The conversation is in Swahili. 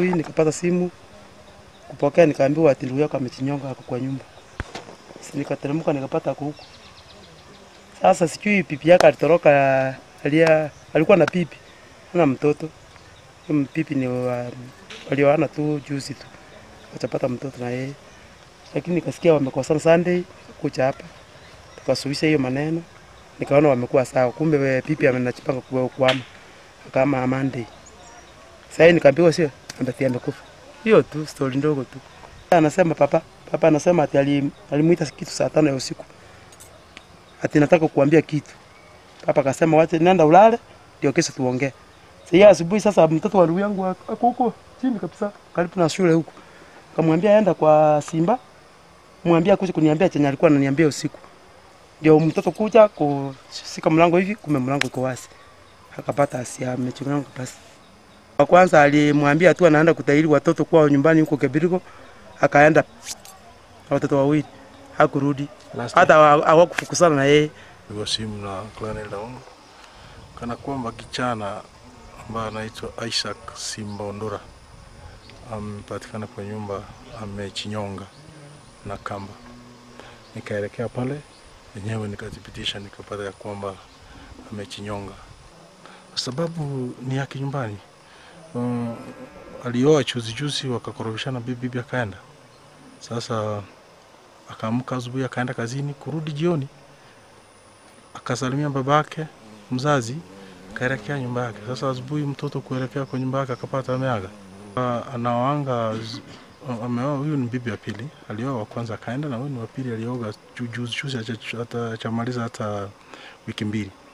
asubuhi nikapata simu kupokea, nikaambiwa ati ndugu yako amechinyonga ako kwa nyumba. Si nikateremka nikapata ako huko. Sasa sijui pipi yake alitoroka, alia, alikuwa na pipi ana mtoto Huyo pipi ni wa, walioana tu juzi tu wakapata mtoto na yeye, lakini nikasikia wamekosana Sunday kucha hapa, tukasuluhisha hiyo maneno, nikaona wamekuwa sawa. Kumbe we pipi amenachipanga kwa kuama kama Monday. Sasa nikaambiwa sio, ambaye amekufa. Hiyo tu story ndogo tu. Anasema papa, papa anasema ati ali- alimuita kitu saa tano ya usiku, ati nataka kukuambia kitu. Papa akasema wacha nenda ulale, ndio kesho tuongee. Sasa asubuhi sasa mtoto wa ndugu yangu ako huko chini kabisa karibu na shule huko. Kamwambia aenda kwa Simba. Mwambia kuja kuniambia chenye alikuwa ananiambia usiku. Ndio mtoto kuja kushika mlango hivi, kumbe mlango iko wazi. Akapata asia amechunga basi. Wa kwanza alimwambia tu anaenda kutahiri watoto kwao nyumbani huko Kebirigo. Akaenda na watoto wawili. Hakurudi. Hata hawa- hawakufukuzana na yeye. Pigwa simu na Colonel Daungu kana kwamba kijana ambaye anaitwa Isaac Simba Ondora amepatikana kwa nyumba amechinyonga na kamba. Nikaelekea pale enyewe nikathibitisha, nikapata ya kwamba amechinyonga kwa sababu ni yake nyumbani. Um, alioa chuzi chuzi, wakakorofishana, bibi bibi akaenda. Sasa akaamka asubuhi akaenda kazini, kurudi jioni akasalimia babake mzazi, akaelekea nyumba yake. Sasa asubuhi mtoto kuelekea kwa nyumba yake akapata ameaga. Ah, Anaoanga z- ameoa, huyu ni bibi ya pili, alioa wa kwanza akaenda, na huyu ni wa pili alioga ju- juzi juzi, haja- hata chamaliza hata wiki mbili.